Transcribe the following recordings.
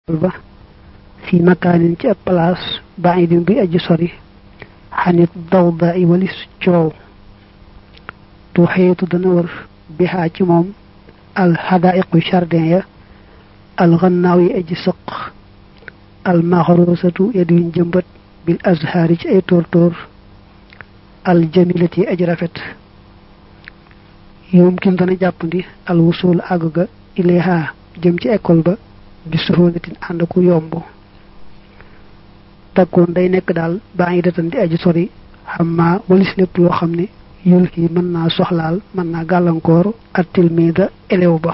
ba fi makaanin ci ab place baidin bi aji sori xanit dawda i walis coow tu xeetu dana wër bihaa ci moom al xadaiqu jardin ya al xannaaw yi aji sëq al maxrusatu ya duñ jëmbat bil azhaari ci ay tóortóor al jamilati aji rafet yoom kim dana jàppandi al wusul àgg ga ilayha jëm ci école ba bi suhulatin ànd ku yomb takkoon day nekk daal baa ngi datan di aji sori xam maa walis lépp loo xam ne yul yi mën naa soxlaal mën naa gàllankoor at tilmida élève ba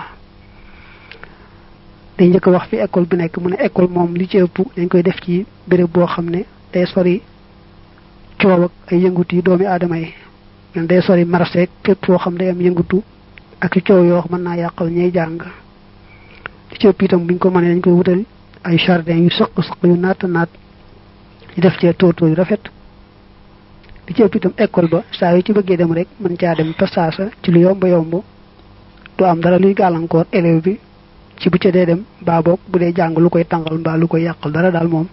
day njëkk wax fi école bi nekk mu ne école moom li ci ëpp dañ koy def ci béréb boo xam ne day sori coow ak ay yëngutu yi doomi aadama yi men day sori marché fépp foo xam day am yëngutu ak i coow yoo mën naa yàqal ñay jàng li ci ëpp itam buñ ko mënee dañ koy wutal ay jardin yu sëq sëq yu naat naat ñu def cee tóortóor yu rafet li ci ëpp itam école ba saa yu ci bëggee dem rek mën caa dem pasaasa ci lu yomb yomb du am dara luy gàllankoor élève bi ci bu ca dee dem baa boog bu dee jàng lu koy tàngal mbaa lu koy yàqal dara daal moom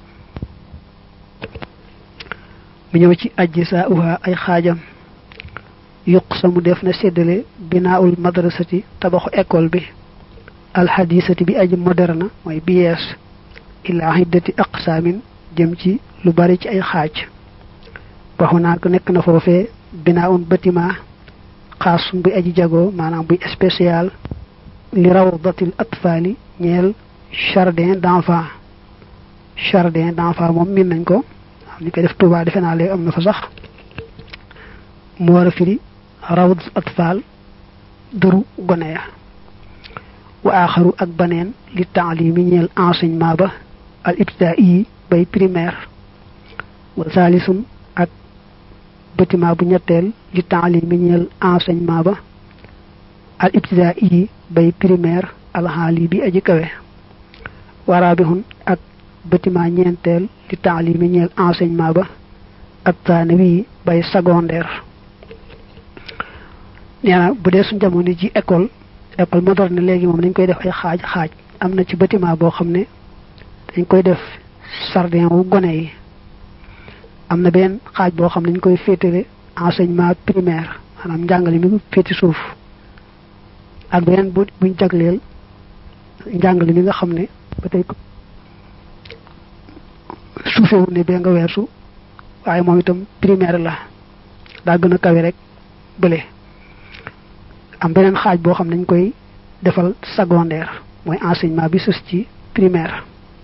mu ñëw ci ajji saa uha ay xaajam yuq samu def na séddale binaawul madrasati tabaxu école bi alxadisati bi aji moderne mooy bi yees ilaa hiddati aqsaamin jëm ci lu bari ci ay xaaj waxu naa ko nekk na foofee binaawun bâtiment xaasum bi aji jagoo maanaam buy spécial li rawdatil atfaali ñeel jardin d'enfant jardin d'enfant moom min nañ ko am ñu koy def Tuubaa defe naa léegi am na fa sax mu war a firi rawdatul atfaal dëru gone ya wa aaxaru ak baneen li taalimi ñeel enseignement ba al ibtidaai bay primaire wa saalisun ak bâtiment bu ñetteel li taalimi ñeel enseignement ba al ibtidaai bay primaire alxaali bi aji kawe wa raabihun ak bâtiment ñeenteel li taalimi ñeel enseignement ba ak taanawi bay secondaire nee na bu dee suñ jamono ji école école moderne léegi moom dañ koy def ay xaaj xaaj am na ci bâtiment boo xam ne dañ koy def jardin wu gone yi am na benn xaaj boo xam ne dañ koy féetale enseignement primaire maanaam njàngale mi féeti suuf ak beneen bu buñ jagleel njàngale mi nga xam ne ba tey suufewu ne bee nga weesu waaye moom itam primaire la daa gën a kawe rek bële am beneen xaaj boo xam ne dañ koy defal secondaire mooy enseignement bi sës ci primaire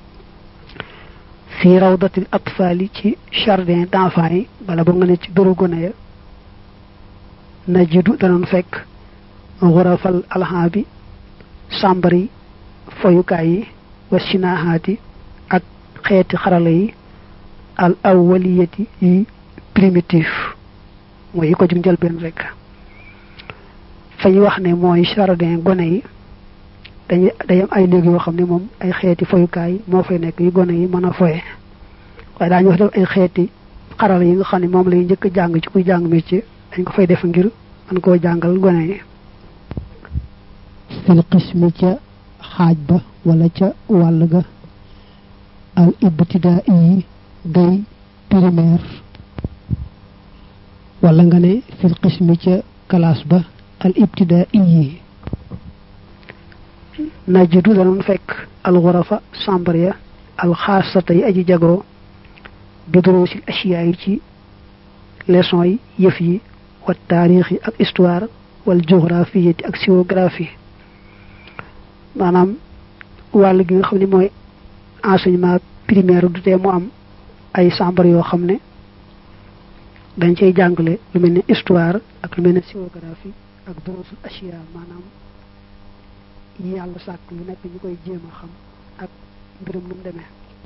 fii rawdatil atfaali ci jardin d'enfants yi bala ba nga ne ci dëru gone ya na jidu danoon fekk xurafal alxam bi sàmbari foyukaay yi wa sinahaati ak xeeti xarala yi al awwaliyati yi primitif mooy yi ko jug njëlbeen rek fa ñu wax ne mooy jardin gone yi dañuy day am ay néeg yoo xam ne moom ay xeeti foyukaay moo fay nekk yu gone yi mën a foye waaye daañu wax def ay xeeti xarala yi nga xam ne moom lay njëkk a jàng ci kuy jàng métier dañ ko fay def ngir mën koo jàngal gone yi fil qismi ca xaaj ba wala ca wàll ga al ibtidaa yi day primaire wala nga ne fil qismi ca classe ba al ibtidaa yi najidu danoon fekk al xurafa chambre ya al xaasata yi aji jagoo bidroosil asiyaa yi ci leçon yi yëf yi wa taarix yi ak histoire wal géographie ak géographie maanaam wàll gi nga xam ne mooy enseignement primaire du tee mu am ay chambre yoo xam ne dañ cay jàngale lu mel ne histoire ak lu mel ne géographie ak dorosul asiya maanaam yi yàlla sàkk lu nekk ñu koy jéem a xam ak mbirum nu mu demee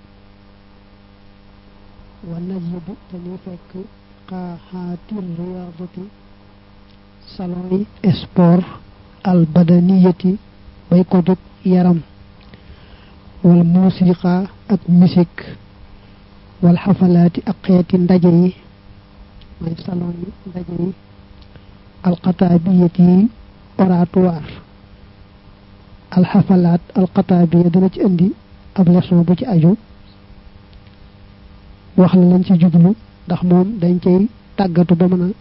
wa najidu dañuy fekk xaaxaatir riyaadati salon yi sport al badaniyati bay ko jóg yaram wal musiqa ak musique wal xafalaati ak xeeti ndaje yi mooy salon yi ndaje yi alxataabiyat yi oratoire alxafalaat alxataabiya dana ci indi ab leçon bu ci aju wax la lañ ci jublu ndax moom dañ cay tàggatu ba mën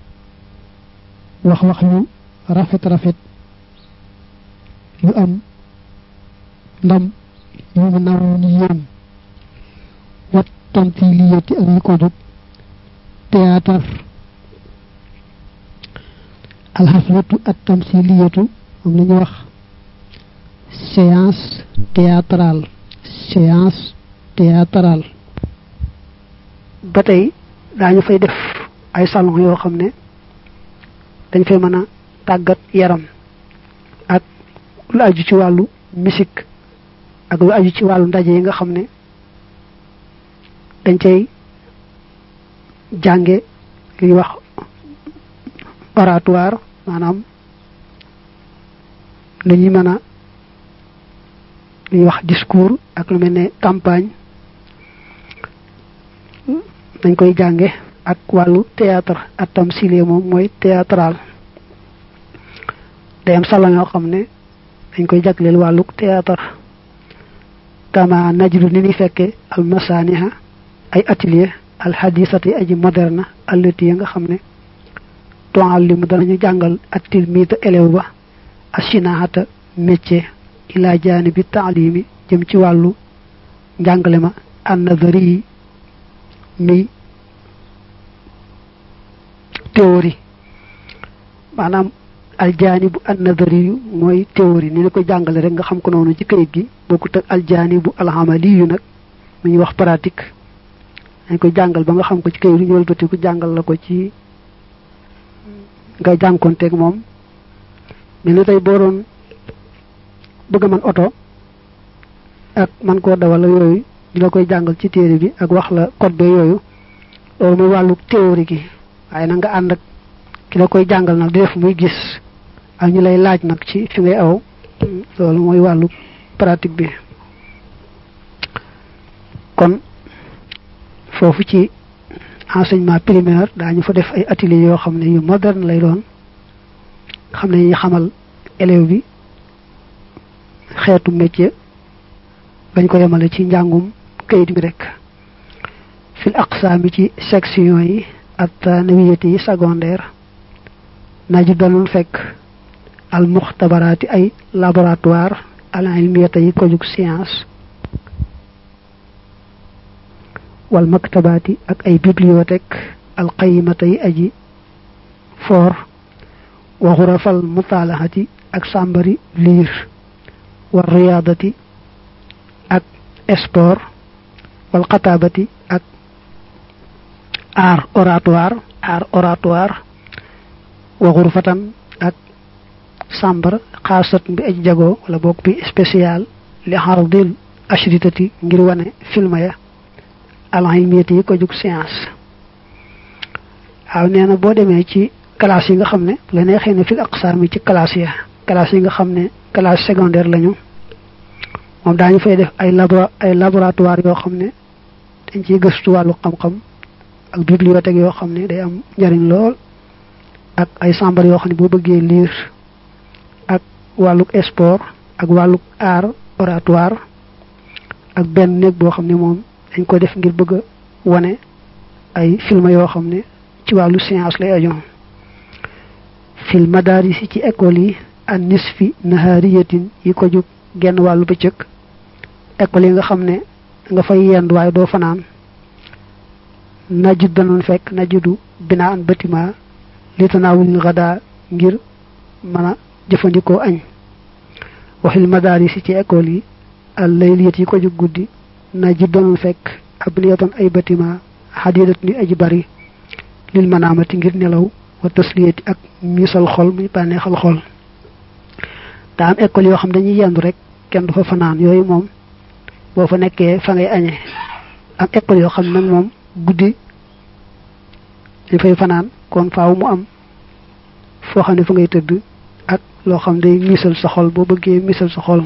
a wax wax yu rafet rafet yu am ndam yu mu naw ni yéem wat tamthiliyati ak yi ko jóg théâtre alxaflatu at tamthiliyatu moom la ñuy wax séance théâtrale séance théâtrale ba tey daañu fay def ay salon yoo xam ne dañ fay mën a tàggat yaram ak lu aju ci wàllu musique ak lu aju ci wàllu ndaje yi nga xam ne dañ cay jànge li ñuy wax oratoire maanaam lu ñuy mën a li ñuy wax discours ak lu mel ne campagne dañ koy jànge ak wàllu théâtre ak tamsilier moom mooy théâtral day am salon yoo xam ne dañ koy jagleel wàllu théâtre kama najlu ni ni fekke al masaniha ay atelier al hadisati aji moderne allati ya nga xam ne tuallimu danañu jàngal at tilmida élève ba asinaata métier ila janibi taalimi jëm ci wàllu njàngale ma an nazari yi mi théorie maanaam aljaanibu an nazari yu mooy théorie ni la ko jàngale rek nga xam ko noonu ci kayit gi bokkut ak aljaanibu alhamali yu nag mu ñuy wax pratique dañ koy jàngal ba nga xam ko ci kayit ñu wëlbati ko jàngal la ko ci nga jànkonteeg moom mel ni tey boo doon bëgg a man oto ak man koo dawal yooyu di la koy jàngal ci téere bi ak wax la code ba yooyu loolu mooy wàllu théorie gi waaye na nga ànd ak ki la koy jàngal nag di def muy gis ak ñu lay laaj nag ci fi ngay aw loolu mooy wàllu pratique bi kon foofu ci enseignement primaire daañu fa def ay ateliers yoo xam ne yu moderne lay doon xam ne ñu xamal élève bi xeetu métier bañ ko yemale ci njàngum kayit bi rek fil aqsaami ci section yi ak tanawiyati yi secondaire naju dalul fekk al muxtabaraati ay laboratoire al ilmiyata yi ko jug science wal maktabaati ak ay bibliothèque al qayimata yi aji for wa xurafal mutaalahati ak sàmbari liir wa riyaadati ak sport wal xataabati ak art oratoire art oratoire wa xurfatan ak sàmbar xaasat bi aj jago wala boog bi spécial li xardil ashritati ngir wane film ya alilmiyati yi ko jug science waaw nee na boo demee ci classe yi nga xam ne la neexee ne fil aqsaam yi ci classe ya classe yi nga xam ne classe secondaire lañu moom daañu fay def ay labo ay laboratoire yoo xam ne dañ ciy gëstu wàllu xam-xam ak bibliothèque yoo xam ne day am njariñ lool ak ay sambar yoo xam ne boo bëggee lire ak wàlluk sport ak wàlluk art oratoire ak benn néeg boo xam ne moom dañ ko def ngir bëgg a wane ay film yoo xam ne ci wàllu science lay ajoon fil madaris ci école yi an nisfi nahariyatin yi ko jóg genn wàllu bëccëg école yi nga xam ne nga fay yend waaye doo fanaan najud danoon fekk najudu binaa an bâtiment li tanaawulil gada ngir mën a jëfandikoo añ waxil madaris ci école yi al layliyat yi ko jóg guddi najud danoon fekk abniyatan ay bâtiment xadidat ni aji bari lil manaamati ngir nelaw wa tasliyati ak miisal xol muy bànneexal xol daa am école yoo xam dañuy yendu rek kenn du fa fanaan yooyu moom boo fa nekkee fa ngay añee am école yoo xam nag moom guddi dañ fay fanaan kon faaw mu am foo xam ne fa ngay tëdd ak loo xam day miisal sa xol boo bëggee miisal sa xol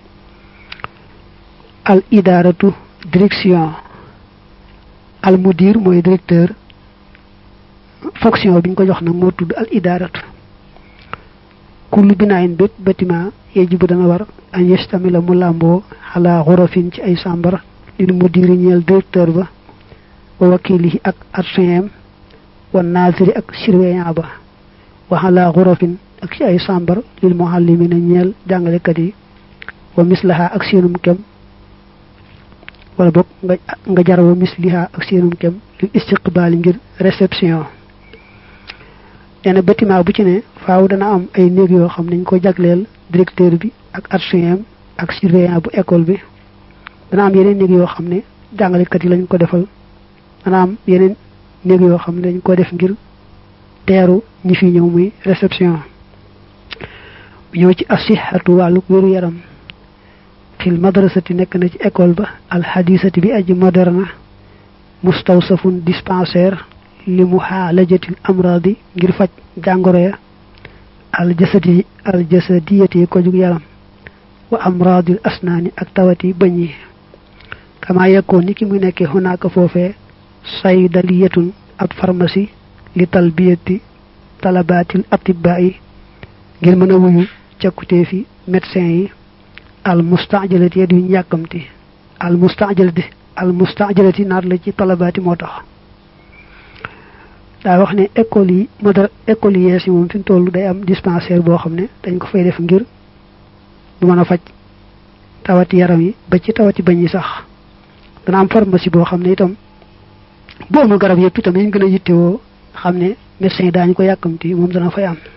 al idaratu direction al mudir mooy directeur fonction bi ñu ko jox nag moo tudd al idaratu kullu binaayin bépp bâtiment yajibu dana war an yastamila mu làmboo xalaa xurafin ci ay sàmbar lil mudiri ñeel directeur ba wa wakilihi ak adjoint wa naziri ak surveillant ba wa xalaa xurafin ak ci ay sàmbar lil muallimina ñeel jàngalekat yi wa mislaha ak seenum kem wala boog nga nga jar wa misliha ak seenum kem lil istiqbaali ngir réception nee na bâtiment bu ci ne faaw dana am ay néeg yoo xam nañ ko jagleel directeur bi ak adjoint ak surveillant bu école bi dana am yeneen néeg yoo xam ne jàngalekat yi lañ ko defal dana am yeneen néeg yoo xam ne dañ ko def ngir teeru ñi fi ñëw muy réception bu ñëw ci asihatu wàllu wéru yaram fil madrasati nekk na ci école ba alxadisati bi aji moderne mustawsafun dispensaire li mu xaalajatil amradi ngir faj jàngoro ya aljasadi aljasadiyati yi ko jug yaram wa amradil asnaani ak tawati bëñ yi kama yekkoon ni ki mu nekkee xunaaka foofee saydaliyatun ab pharmacie li talbiyati talabatil atibaa yi ngir mën a wuyu cakkutee fi médecin yi al mustajalati ya duñ yàkkamti al mustajalati al mustajalati naat la ci talabaati moo tax daa wax ne école yi modar école yi yees yi moom fi mu toll day am dispensaire boo xam ne dañ ko fay def ngir bu mën a faj tawati yaram yi ba ci tawati bañ yi sax dana am pharmacie boo xam ne itam bu amul garab yëpp itam dañ gën a yittewoo xam ne médecin yi daañu ko yàkkamti moom dana fay am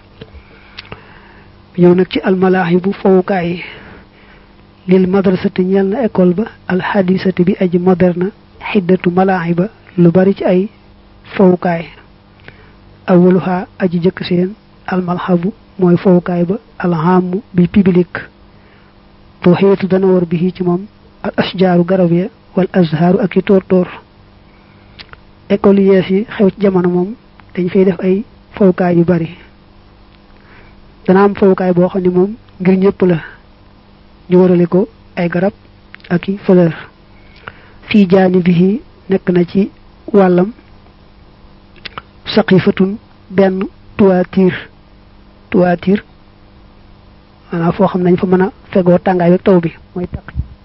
ñëw nag ci almalaahi bu fowukaay yi lil madrasati ñeel na école ba alxadisati bi aji moderne xiddatu malaahi ba lu bari ci ay fowukaay awaluha aji jëkk seen almalhabu mooy fowukaay ba alhamu bi public to xeetu dana war bi ci moom al asjaaru garab ya wal azharu ak i tóor tóor école yees yi xew ci jamono moom dañ fay def ay fowukaay yu bari dana am fowukaay boo xam ne moom ngir ñëpp la ñu warale ko ay garab ak i fleur fii jaani bi nekk na ci wàllam saqifatun benn toiture toiture maanaam foo xam nañ fa mën a fegoo tàngaay ak taw bi mooy taq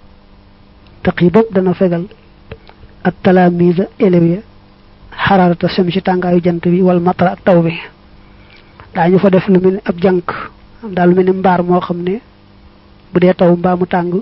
taq yi bopp dana fegal ak talamise élèves ya xaraarata sem ci tàngaayu jant bi wala matara ak taw bi daañu fa def lu mel ni ab jànk daal lu mel ni mbaar moo xam ne bu dee taw mbaa mu tàng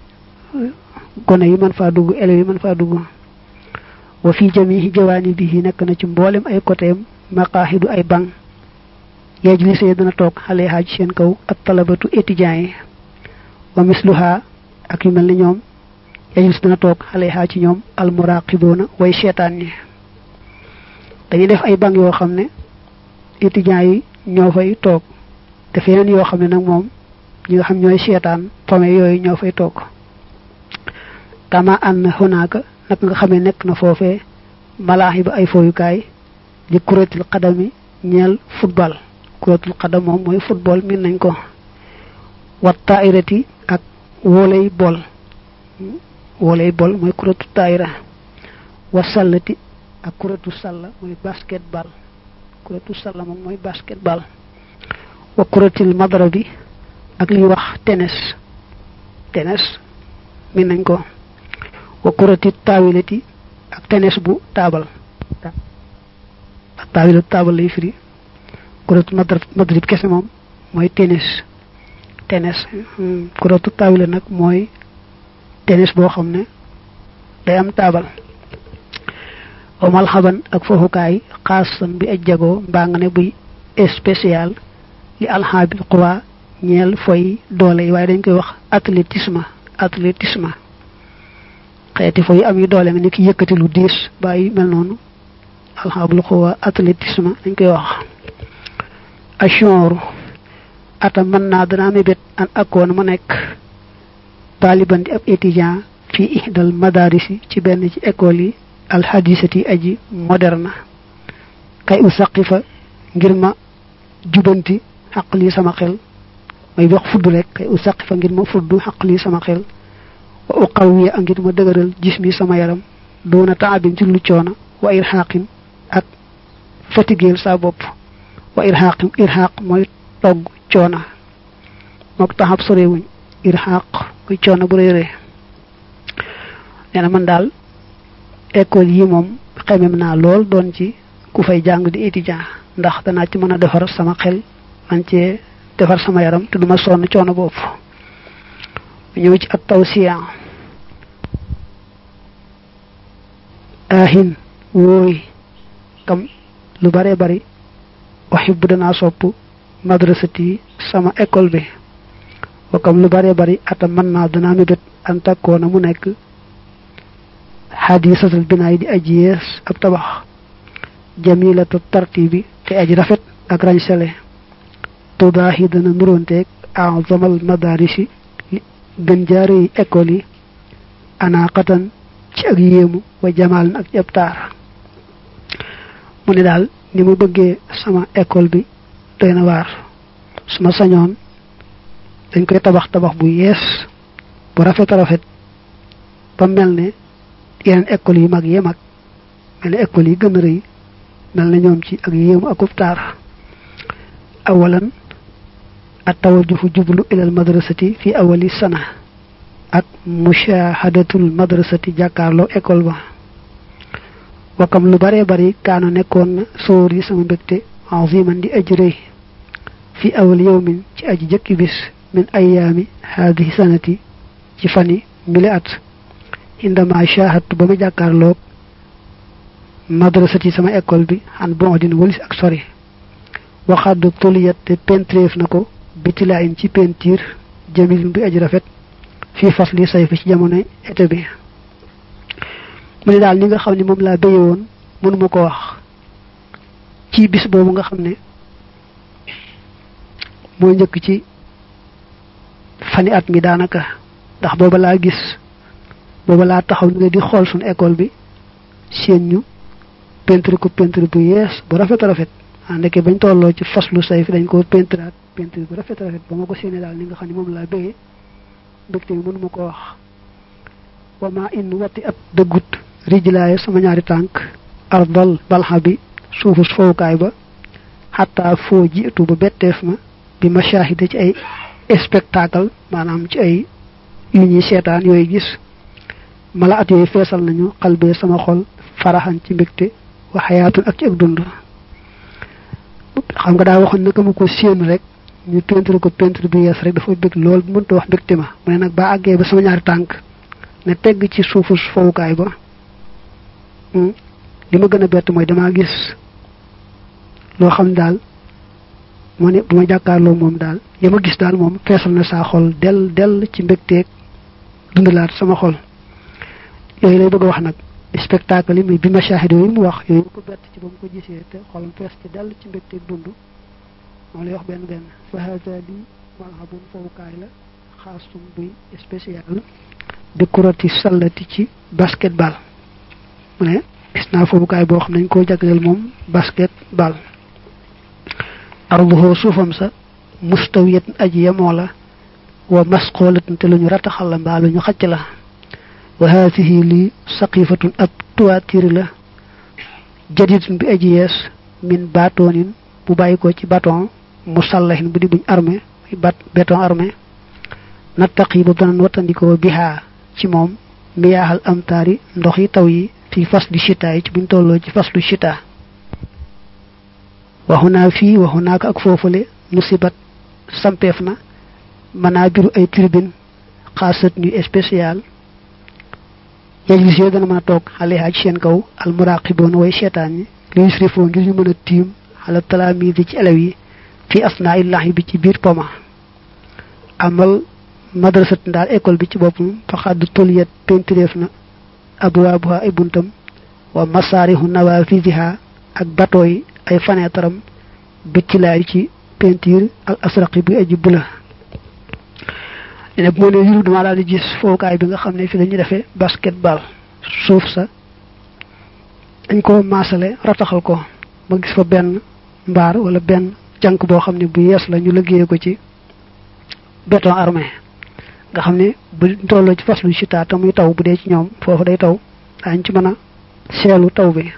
gone yi mën faa dugg élèves yi mën faa dugg wa fi jamihi jawaani bihi nekk na ci mboolem ay côtéem maqaaxidu ay banc yajlisee dana toog xale xaaj seen kaw ak talabatu étudiants yi wa misluha ak yu mel ni ñoom yajlis dana toog xale xaaj ci ñoom almuraqiboona way seetaan ñi dañuy def ay banc yoo xam ne étudiants yi ñoo fay toog te feneen yoo xam ne nag moom ñi nga xam ñooy seetaan pome yooyu ñoo fay toog kama ànd xonaaka nag nga xamee nekk na foofee malaaxi ba ay fooyukaay di kuréetul xadami ñeel football kuréetul xadam moom mooy football min nañ ko wat taayirati ak woley bol woley bol mooy kuréetu taayira wa sallati ak kuréetu salla mooy basketball kuréetu salla moom mooy basketball wa kuréetil madara bi ak liy wax tennis tennis min nañ ko wa kurati taawilati ak tenes bu taabal ak taawilu taabal lay firi kuratu madrib kese moom mooy tenis tenis kuratu taawila nag mooy tenis boo xam ne day am taabal wa malxaban ak foofukaay xaasan bi aj jagoo mbaa nga ne buy spécial li alxaabil quwa ñeel foy doole yi waaye dañ koy wax athlétisme athlétisme xeeti fo yu am yu doole nga ni ki yëkkati lu diis bàyyi mel noonu alxaabul xuwa athlétisme dañ koy wax achonru ata mën naa danaa mébét an akkoon ma nekk taaliban di ab étudiant fii ihdal madarisi ci benn ci école yi alxadisati aji moderne kay u saqifa ngir ma jubanti xaq lii sama xel may wax fudd rek kay u saqifa ngir ma fudd xaq lii sama xel wa uqawiya a ngir ma dëgëral jismi sama yaram doona taabin ci lu coono wa irxaqin ak fatigeel sa bopp wa irxaqin irxaq mooy togg coona mook taxab sorewuñ irxaq muy coono bu rëy rëy nee na man daal école yi moom xemem naa lool doon ci ku fay jàng di étudiant ndax danaa ci mën a defar sama xel man cee defar sama yaram te duma sonn coono boobu ñëw ci at tawsiya ahin wooy kam lu bare bari uhibbu danaa sopp madrasati sama école bi wa kam lu bare bari ata mën naa danaa mébét an takkoona mu nekk xadisatal binaay di aji yees ab tabax jamilata tartibi te aji rafet ak rañsele tudaahi dana nuróonteeg azamal madarisi gën jaare yi école yi anaqatan ci ak yéemu wa jamaal ak ci ab taar mu ne daal ni mu bëggee sama école bi doy na waar su ma sañoon dañ koy tabax tabax bu yees bu rafet rafet ba mel ne yeneen école yu mag yee mag mel ne école yi gën a rëy mel na ñoom ci ak yéemu akub taar awalan at tawajjuhu jublu ilal madrasati fi awali sana ak mushahadatul madrasati jàkkaarloo école ba wakam lu bare bari kaano nekkoon na sóor yi sama mbégte aziman di aji rëy fi awal yawmin ci aji jëkki bis min ayaami haadihi sanati ci fani mili at indama shahadtu ba ma jàkkaarloog madrasati sama école bi xan bon dina walis ak sori waxaddu tuliyat te pentreef na ko bitilaayin ci pentiir jamil bi aji rafet fii fas li say fi ci jamono été bi mu ne daal ni nga xam ne moom laa béye woon mënuma ko wax ci bis boobu nga xam ne moo njëkk ci fani at mi daanaka ndax booba laa gis booba laa taxaw ni nga di xool suñu école bi seen ñu peinture ko peinture bu yees bu rafet rafet ah ndeke bañ tolloo ci faslu say fi dañ ko peinturaat peinture bu rafet rafet ba ma ko séenee daal ni nga xam ne moom laa béyee mbégte bi mënuma ko wax wama in wati ab dëggut rijlaaye sama ñaari tànk ardal balxa bi suufus fowukaay ba xataa foo jiitu ba betteef ma bi mashahida ci ay spectacle maanaam ci ay yu ñuy seetaan yooyu gis mala at yooyu feesal nañu xalbee sama xol faraxan ci mbégte wa xayaatun ak ci ak dund xam nga daa waxoon naka ma ko séen rek ñu peinture ko peinture bi yees rek dafa bég lool mënta wax mbégte ma mu ne nag ba àggee ba sama ñaari tànk ne tegg ci suufu fowukaay ba li ma gën a bett mooy damaa gis loo xam daal moo ne bu ma jàkkaarloo moom daal li ma gis daal moom feesal na saa xol del del ci mbégteeg dundalaat sama xol yooyu lay bëgg a wax nag spectacle yi muy bi ma shahid yooyu mu wax yooyu ko bett ci ba mu ko gisee te xolam fees ci dell ci mbégteeg dund moom lay wax benn benn fa hada li malhabun fowukaay la xaasum buy spécial bi kurati sallati ci basketball mu ne gis naa fowukaay boo xam nañ koo jagleel moom basketball arduhoo suufam sa mustawiyat aji yemoo la wa masqoolatin te lu ñu rataxal la mbaa lu ñu xacc la wa haatihi li saqifatun ab tuwaatiri la jadidun bi aji yees min batoonin bu bàyyi ko ci baton musallahin bu di buñ armé bat béton armé nattaqi ba banan wattandikoo bihaa ci moom miyaaxal amtaari ndox yi taw yi fi faslu chita yi ci buñ tolloo ci faslu chita waxu naa fii waxu naa ko ak foofule musibat sampeef na manaa biru ay tribune xaasat ñu spécial yajlis yooyu dana mën a toog xale ci seen kaw al muraqiboon way seetaan ñi li yusrifoo ngir ñu mën a tiim xala talaamidi ci elew yi fi asnaa illahi bi ci biir poma amal madrasat ndaal école bi ci boppam faxadd tuliyat pentireef na abwaabuha ay buntam wa masaarihu nawafisiha ak bateau yi ay fenêtre am bittilaay ci peinture al asraqi bi aji bula ne bu ma nee yuru dama daal di gis fowukaay bi nga xam ne fi dañuy defee basketball suuf sa dañ ko maasale rataxal ko ma gis fa benn mbaar wala benn jànk boo xam ne bu yees la ñu liggéeye ko ci béton armé nga xam ne bu tolloo ci faslu ci taa te muy taw bu dee ci ñoom foofu day taw daañ ci mën a seelu taw bi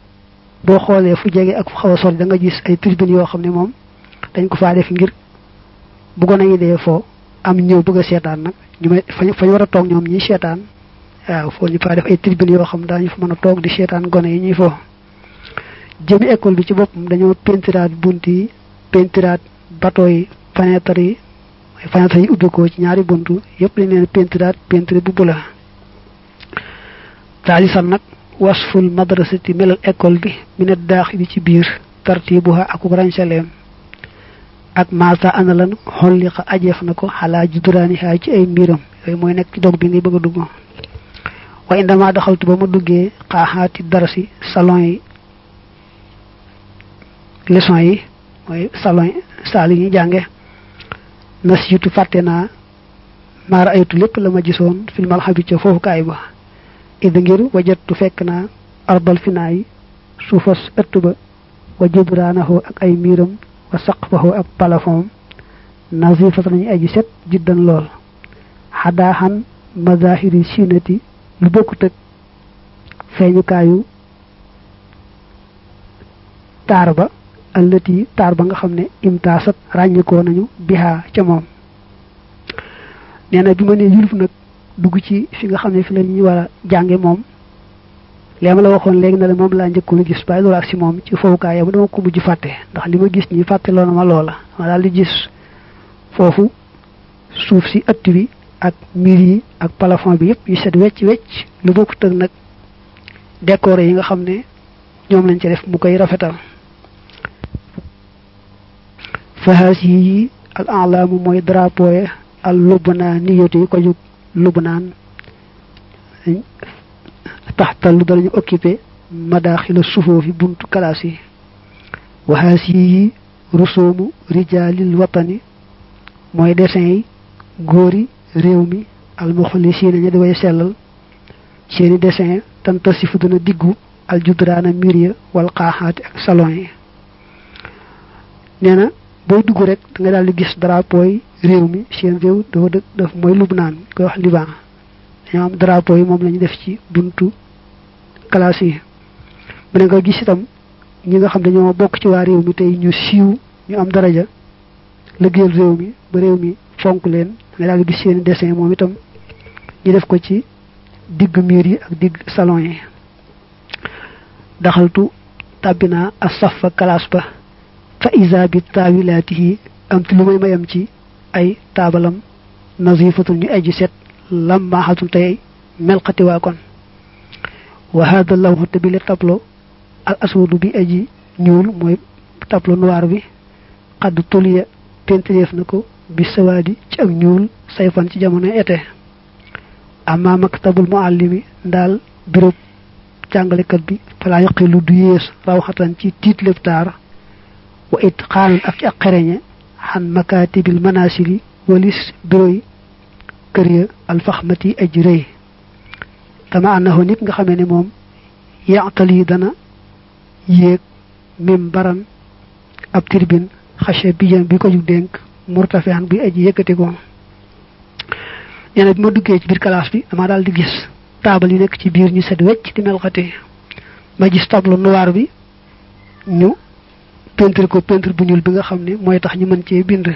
boo xoolee fu jege ak fu xaw a sori da nga gis ay tribune yoo xam ne moom dañ ko faa def ngir bu gone yi dee foo am ñëw bëgg a seetaan nag ñu may fañ fañ war a toog ñoom ñi seetaan waaw foo ñu faa def ay tribune yoo xam daañu fa mën a toog di seetaan gone yi ñuy foo jëmi école bi ci boppam dañoo pentiraat bunt yi pentiraat bateau yi fenêtre yi fenêtre yi ubbi ko ci ñaari buntu yépp dañ leen pentiraat pentre bu bula taalisan nag wasful madrasati melal école bi mi ne daaxili ci biir tartibuha ak rancaleem ak mata ana lan xolliqa ajeef na ko xalaa judduraani xaa ci ay mbiram yooyu mooy nekk ci dog bi ngay bëgg a dugg wa indama daxaltu ba ma duggee xaaxaati darasi salon yi leçon yi mooy salon yi saal yi ñuy jànge nasiitu fàtte naa maara aytu lépp la ma gisoon fil malxabi ca foofu kaay ba id ngir wajattu fekk naa arbal finaa yi suufas ëtt ba wa judraanahu ak ay miiram wa saqfahu ak palafon nazifata nañu aji set jiddan lool xadaaxan mazahiri sinati lu bokkut ak feeñukaayu taar ba allati taar ba nga xam ne imtaasat ràññikoo nañu bihaa ca moom nee na bi ma nee yuluf nag dugg ci fi nga xam ne fi la ñu war a jànge moom lee ma la waxoon léegi na la moom laa njëkkoon a gis bàyyi loolu ak si moom ci fowukaay yow dama ko mujj fàtte ndax li ma gis ñi fàtte loo na ma loola ma daal di gis foofu suuf si ëtt bi ak miir yi ak plafond bi yëpp yu set wecc wecc lu bokkut ak nag décoré yi nga xam ne ñoom lañ ci def mu koy rafetal fahaas yi al alaamu mooy drapeau yi al lubnaa niyatu yi ko jóg lubnaan taxtal lu dalañu occupé madaaxila sufoofi buntu kalaas yi waxaas yi rusoomu rijaalil watani mooy dessin yi góori réew mi almuxlisiina ña di way sellal seeni dessin tantasifu dana diggu aljudraana miir ya wal xaaxaati ak salon yi nee na booy dugg rek da nga daal di gis drapeau yi réew mi seen réew dafa dëkk daf mooy Lubnaan koy wax Liban dañoo am drapeau yi moom la ñu def ci buntu classe yi mu ne nga gis itam ñi nga xam dañoo bokk ci waa réew mi tey ñu siiw ñu am daraja liggéeyal réew mi ba réew mi fonk leen nga daal di gis seen dessin moom itam ñu def ko ci digg miir yi ak digg salon yi daxaltu tàbbinaa asafa classe ba fa isa bi taawilaatihi am ti lu may mayam ci ay taabalam nazifatul ñu aji set lammaaxatul tey melxati waa kon wa hada lawhu te bi le tableau al aswadu bi aji ñuul mooy tableau noir bi xadd tuliya pentireef na ko bi sawaadi ci ak ñuul sayfan ci jamono été amma maktabul muallimi ndaal bureau jàngalekat bi falaa yaqilu du yées rawxatan ci tiit lépp taar wa it xaanan ak ci ak xereñe xan makatibil manasili walis bureau yi kër ya alfaxmati aj rëy kama annahu nit nga xamee ne moom yaatali dana yéeg mim baran ab tirbin xache bijan bi ko jug dénk murtafean bi aji yëkkati ko nee na bi ma duggee ci biir classe bi dama daal di gis taabal yi nekk ci biir ñu set wecc di melxati ma gis tableau noir bi ñu peinture ko peinture bu ñuul bi nga xam ne mooy tax ñu mën cee bind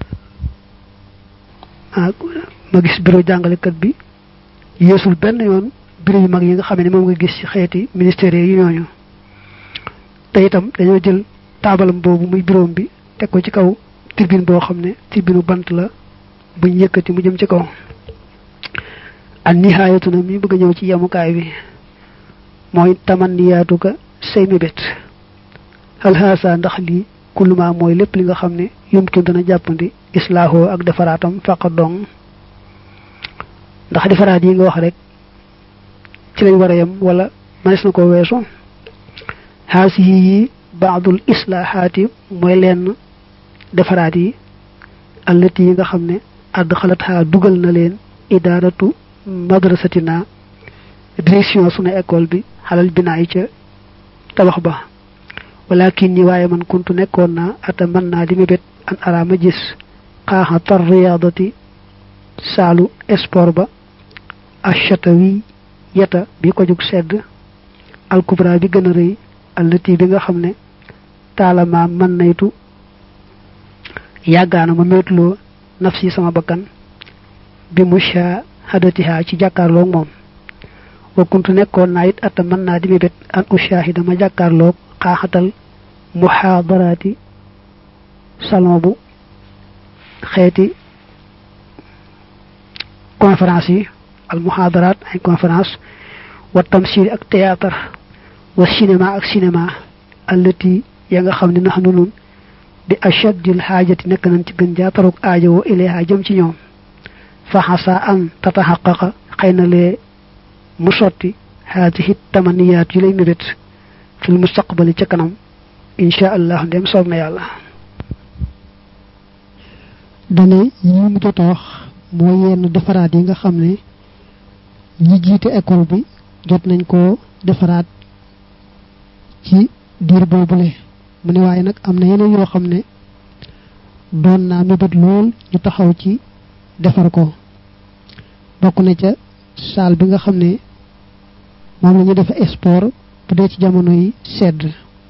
ah ma gis bureau jàngalekat bi yeesul benn yoon bureau yu mag yi nga xam ne moom nga gis ci xeeti ministère yi ñooñu te itam dañoo jël taabalam boobu muy bureau bi teg ko ci kaw tribune boo xam ne tribune bant la buñ yëkkati mu jëm ci kaw an nihaayatu na mi bëgg a ñëw ci yemukaay bi mooy tamanniyaatu ka say mébét hal haasa ndax lii kulluma mooy lépp li nga xam ne yumkin dana jàppandi islaahoo ak defaraatam faqa dong ndax defaraat yi nga wax rek ci lañ war a yem wala mënees na ko weesu haasi yi baadul islaahaati mooy lenn defaraat yi allati yi nga xam ne àdd xalat xaa dugal na leen idaaratu madrasatina direction sunu école bi xalal binaa yi ca tabax ba walakin ñi waaye man kuntu nekkoon naa ata mën naa di mébét an araama gis xaaxa tar riyaadati saalu sport ba achatawi yeta bi ko jug sedd alkubra bi gën a rëy allati bi nga xam ne taalama mën naytu yàggaana ma méetloo nafsi sama bakkan bi mushahadatiha ci jàkkaarloog moom wa kuntu nekkoon naa it atta mën naa di mébét an ushahida ma jàkkaarloog xaaxatal muhaadaraati salon bu xeeti conférence yi al muhaadaraat ay conférence wa tamsil ak théâtre wa cinéma ak cinéma allati ya nga xam ne nax nu nun bi achaddil xaajati nekk nañ ci gën jaatarug aajowoo ilayha jëm ci ñoom fa xasa an tataxaqaqa xëy na lee mu sotti haadihi tamaniyaat yu lay mébét fil mustaqbali ca kanam insha allah ndem soob na yàlla dane yi mu jot a wax mooy yenn defaraat yi nga xam ne ñi jiite école bi jot nañ ko defaraat ci diir boobule mu ne waaye nag am na yeneen yoo xam ne doon naa mébét lool ñu taxaw ci defar ko bokk na ca salle bi nga xam ne moom la ñu defe sport bu dee ci jamono yi sedd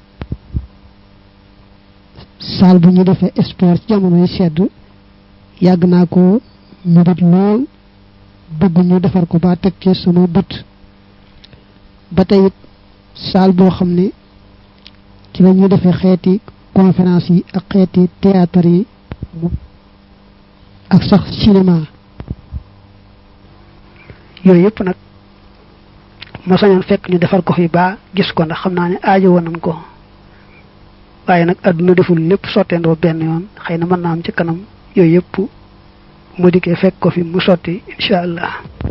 salle bu ñu defee sport ci jamono yi sedd yàgg naa ko mébét lool bëgg ñu defar ko ba teg ci sama bët ba tey it salle boo xam ne ci la ñuy defee xeeti conférence yi ak xeeti théâtre yi ak sax cinéma yooyu yëpp nag ma sañoon fekk ñu defar ko fi ba gis ko ndax xam naa ne aajo woon nañ ko waaye nag àdduna deful lépp sotteendoo benn yoon xëy na mën naa am ci kanam yooyu yëpp mu dikkee fekk ko fi mu sotti incha allah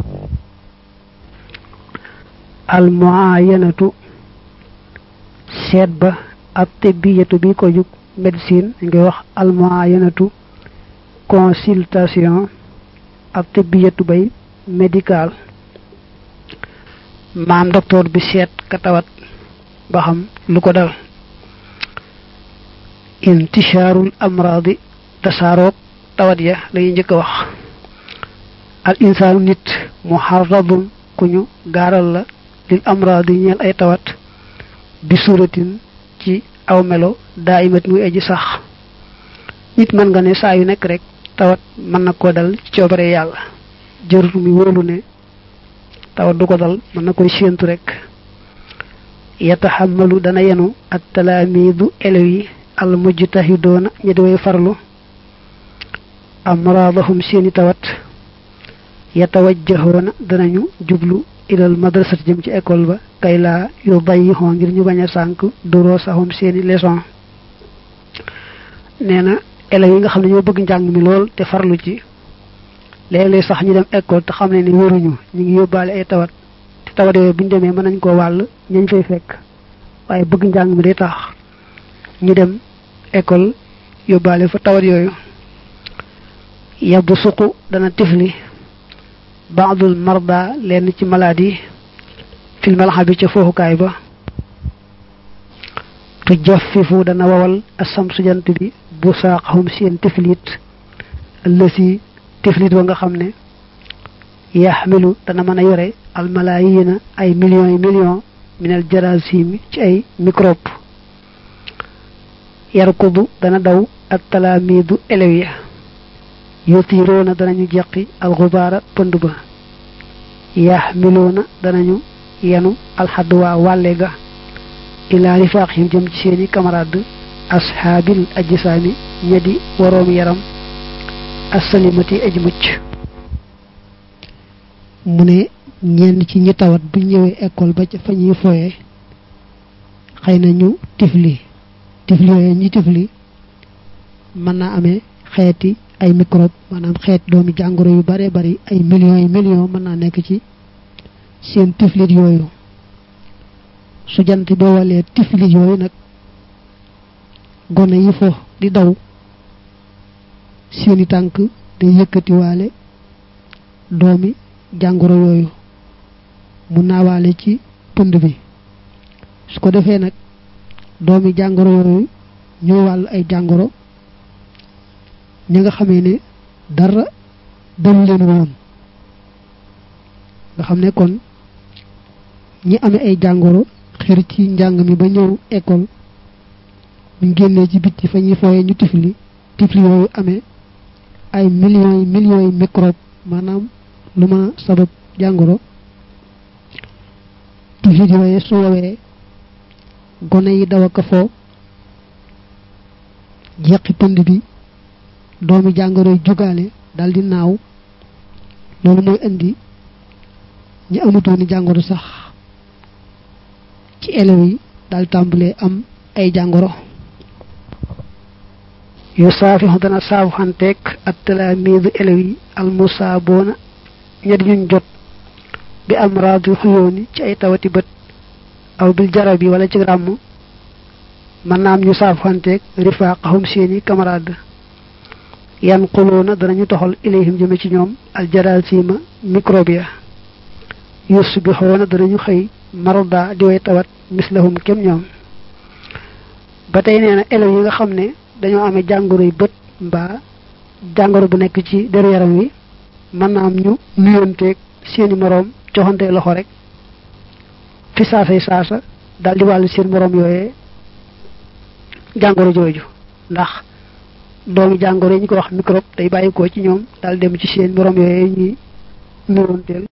al muayanatu seet ba ab tibbiyatu bi ko jug médecine dañ koy wax al muayanatu consultation ab tibbiyatu bay médical maam docteur bi seet ka tawat ba xam lu ko dal intishaarul amraadi tasaaroog tawat ya lañuy njëkk a wax al insaanu nit muharradun ku ñu gaaral la lil amraadi ñeel ay tawat bi suratin ci aw melo daa imat muy aji sax nit mën nga ne saa yu nekk rek tawat mën na koo dal ci coobare yàlla jërut mi wóolu ne tawat du ko dal mën na koy séentu rek yataxamalu dana yenu at talaamiidu elew yi al mujtahidoona ñi di way farlu amraadahum seeni tawat yatawajjahoona danañu jublu ilal madrasati jëm ci école ba kay laa yu dayyixoo ngir ñu bañ a sànk duroo saxum seeni leçon nee na élèves yi nga xam ne ñoo bëgg njàng mi lool te farlu ci léeg-léeg sax ñu dem école te xam ne ni waruñu ñu ngi yóbbaale ay tawat te tawat yooyu bu ñu demee mën nañ koo wàll ñañ fay fekk waaye bëgg njàng mi day tax ñu dem école yóbbaale fa tawat yooyu yabbu suqu dana tifli baadul marda lenn ci maladie fil malaxa bi ca foofukaay ba tu jaffifu dana wawal asamsu jant bi bu saaqahum seen tiflit allasi tiflit wa nga xam ne yaxmilu dana mën a yore almalayina ay millions yi millions minal jarasimi ci ay microbe yarkudu dana daw ak talaamiidu elew ya yutiroona danañu jeqi alxubaara pënd ba yaxmiloona danañu yenu alxadduwaa wàlle ga ilaa rifaaqihim jëm ci seeni camarade ashaabil ajsaami ñedi waroom yaram assalimati aj mucc mu ne ñenn ci ñi tawat bu ñëwee école ba ca fa ñuy foye xëy na ñu tifli tifli yooyu ñi tifli mën naa amee xeeti ay microbe maanaam xeet doomi jàngoro yu bare bari ay millions yi millions mën naa nekk ci seen tiflit yooyu su jant bi walee tiflit yooyu nag gone yi fo di daw seeni tànk day yëkkatiwaale doomi jàngoro yooyu mu naawaale ci pënd bi su ko defee nag doomi jàngoro yooyu ñooy wàll ay jàngoro ñi nga xamee ne dara dalu leen woon nga xam ne kon ñi amee ay jàngoro xir ci njàng mi ba ñëw école ñu génnee ci bitti fa ñuy fooyee ñu tifli tifli yooyu amee ay millions yi millions yi microbe maanaam lu mën a sabab jàngoro tifit yooye su woowee gone yi daw ak foo jeqi pënd bi doomi jàngoro yi jugaale daldi naaw loolu mooy indi ñi amutooni jàngoro sax ci élèves yi daal tàmbalee am ay jàngoro yu saafixu dana saafu xanteeg ak talaamiidu élèves yi almusaaboona ña di ñuñ jot bi am raadu xuyooni ci ay tawati bët aw bil jarab yi wala ci ràmm mën naa am ñu saafu xanteeg rifaaqahum seeni camarade yan xuloona danañu toxal ilayhim jëme ci ñoom aljarasima microbia yusbixoona danañu xëy maroda di way tawat mislahum kem ñoom ba tey nee na élèves yi nga xam ne dañoo amee jàngoro yu bët mbaa jàngoro bu nekk ci deru yaram wi mën naa am ñu nuyonteeg seeni moroom joxante loxo rek fi saasay saasa daal di wàllu seen moroom yooyee jàngoro jooju ndax doomi jàngoro yi ñu ko wax microbe day bàyyikoo ci ñoom daal dem ci seen moroom yooyee ñuy nuyonteel